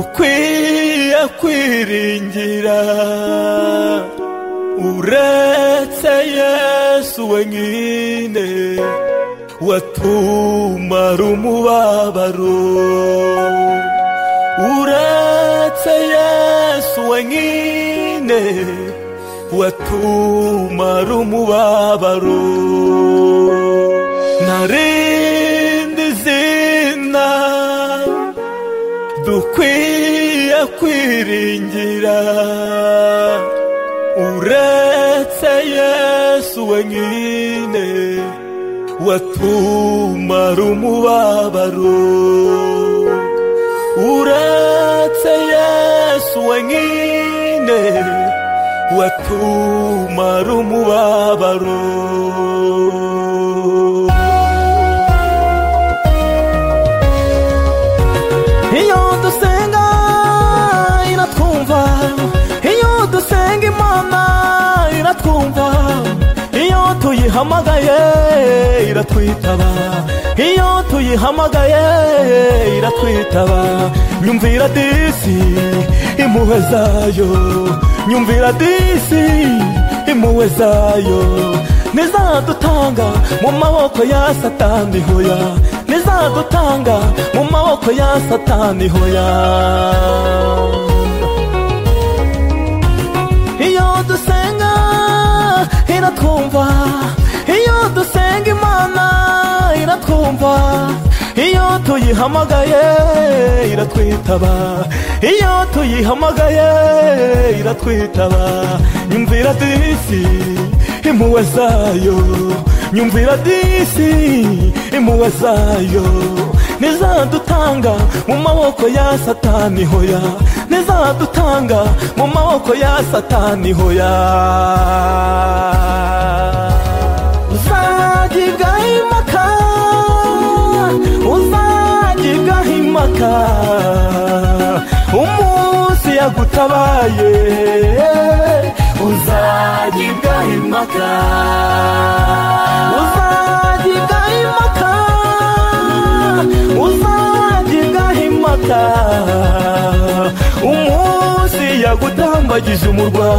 ukwiye kwiringira uretse yesu wenyine watumara umubabaro uretse yesu wenyine watumara umubabaro narindi zina dukwiye kwiringira uretse yesu wenyine watumara umubabaro uretse yesu wenyine watumara umubabaro iyo dusenga iratwumva iyo dusenga imana iratwumva iyo tuyihamagaye iratwitaba iyo tuyihamagaye iratwitaba nyumvira disi impuhwe zayo nyumvira disi impuhwe zayo ntizadutanga mu maboko ya satani hoya ntizadutanga mu maboko ya satani hoya iyo dusenga iratwumva iyo dusenga imana iratwumva iyo tuyihamagaye iratwitaba iyo tuyihamagaye iratwitaba nyumvira disi impuhwe zayo nyumvira disi impuhwe zayo ntizadutanga mu maboko ya satani hoya ntizadutanga mu maboko ya satani hoya uzagibwaho impaka uzagibwaho impaka umunsi yagutabaye uzagibwaho impaka uzagibwaho impaka uzagibwaho impaka umunsi yagutambagije umurwa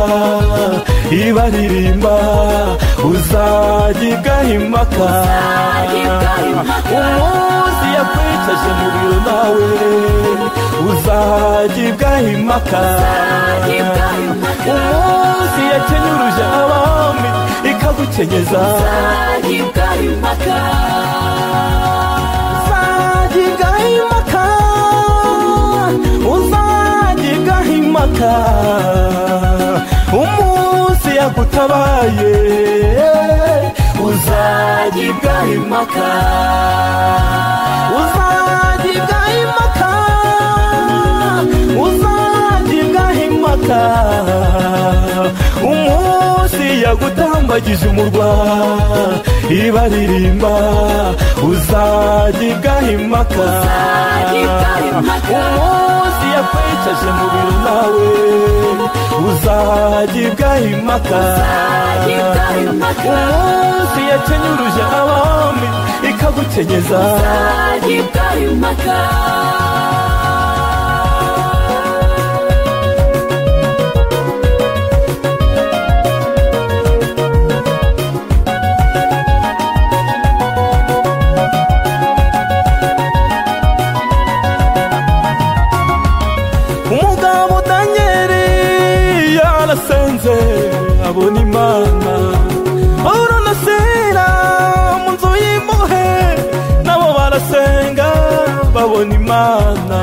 ibaririmba uzagibwaho impaka umunsi yakwicaje mu biro nawe uzagibwaho impaka umunsi yakenyuruje abami ikagukenyeza uzagibwaho impaka uzagibwaho impaka umunsi yagutabaye uzagibwaho impaka uzagibwaho impaka uzagibwaho impaka umunsi yagutambagije umurwa ibaririmba uzagibwaho impaka umunsi yakwicaje mu biro nawe uzagibwaho impaka umunsi yakenyuruje abami ikagukenyeza umugabo danyeri yarasenze abona imana urunasira mu nzu y'impuhwe nabo barasenga babona imana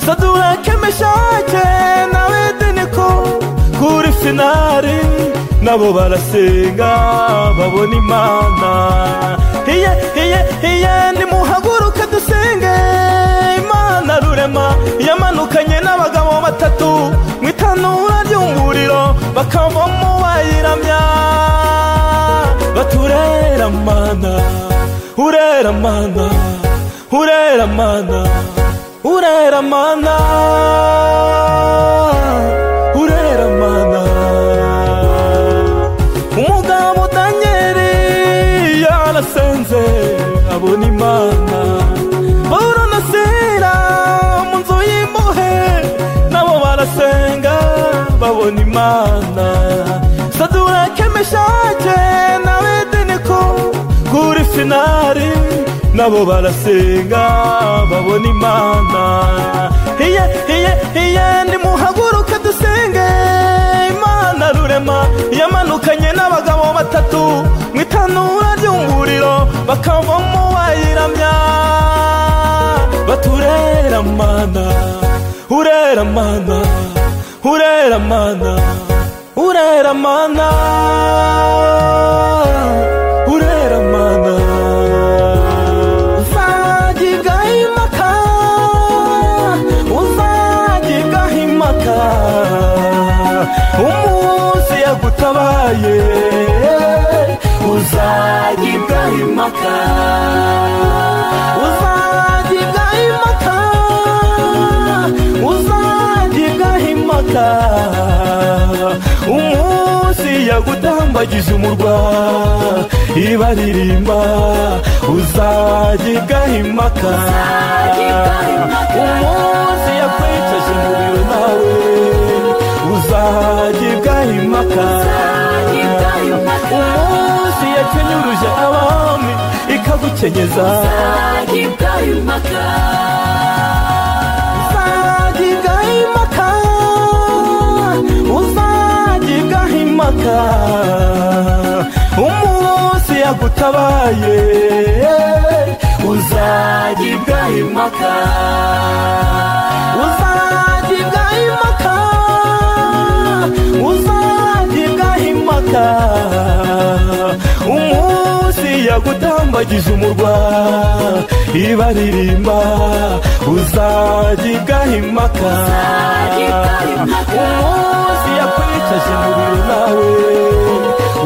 sadurake meshake na bedeniko kuri finari nabo barasenga babona imana hiye hiye hiye nimuhaguruke dusenge imana rurema yamanukanye n'abagabo batatu mu itanura ry'umuriro bakavamo bayiramya baturera mana urera mana urera mana urera mana urera mana umugabo danyeri yarasenze abona imana burunasira mu nzu y'impuhwe mana sadura kemeshaje nawe deneko kuri finari nabo barasenga babona imana hiye hiye hiye nimuhaguruke dusenge imana rurema yamanukanye n'abagabo batatu mu itanura ry'umuriro bakavamo bayiramya batureramana ureramana ureramana ureramana ureramana uzagigaho impaka uzagigaho impaka umunsi yagutabaye uzagibwaho impaka uzagigaho impaka uzagigaho impaka umunsi yagutambagije umurwa ibaririmba uzagigaho impaka Uzagigaho impaka. umunsi yakwicaje umuriro nawe uzagigaho impaka uzagibwaho impaka umunsi yakenyuruje abami ikagukenyeza uzagibwaho impaka uzagigaho impaka uzagigaho impaka umunsi yagutabaye uzagibwaho impaka uzagigaho impaka uzagigaho impaka umunsi yagutambagije umurwa ibaririmba uzagigaho impaka Uzagigaho impaka. umunsi yakwicaje umubiri nawe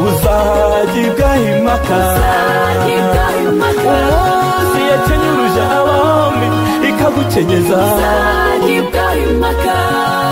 uzagigaho impaka Uzagigaho impaka. umunsi yakenyuruje abami ikagukenyeza uzagibwaho impaka